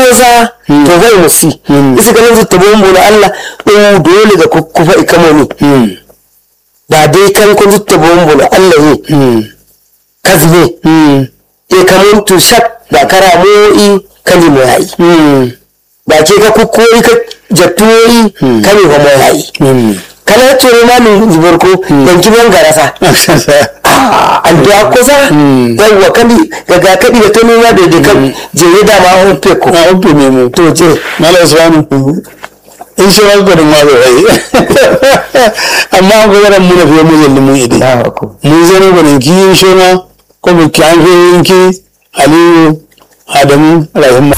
sa to zai musi isa ganin zutta bombo na Allah o dole ga kufa ikamoni da dai kan kun zutta bombo na Allah ne kazne e kamun tu shak da karamo'i kali mo yayi ba ke ka kukkori ka jattuwoyi kali ho mo yayi kala tore ma ni zubarko dan kiban garasa an da kusa yawwa kali daga kadi da tono ma da da je da ma on pe ko a uku ne mu to je mala usmanu in shi wani gudun ma zai amma an gwagwaran mu na fiye mu yalli mun ide mun zama gudun kiyin shi ma ko mu ki an fiye yanki aliyu adamu rahimma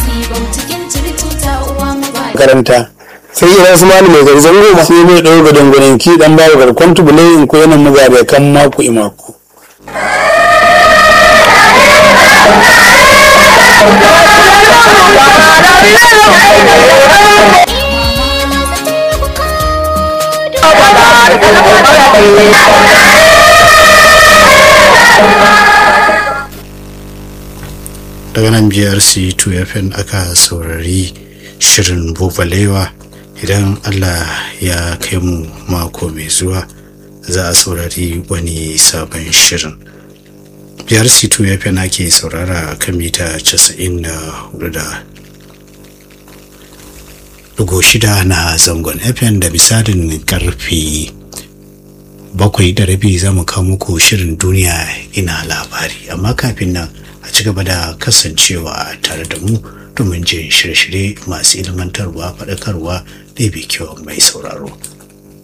karanta sai ina su mani mai garzan goma sai mai ɗau gudun gudun ki dan bawa garkon tubulai in ko yana muga da kan mako imako daga nan brc 2fm aka saurari shirin bubalewa idan allah ya kai mu mako mai zuwa za a saurari wani sabon shirin brc 2fm ake saurara a kan mita 94 da dugo shida na zangon fm da misalin karfe bakwai da rabi za mu kawo muku shirin duniya ina labari amma kafin nan a ci gaba da kasancewa tare da mu domin jin shirye-shirye masu ilmantarwa faɗakarwa da kyau mai sauraro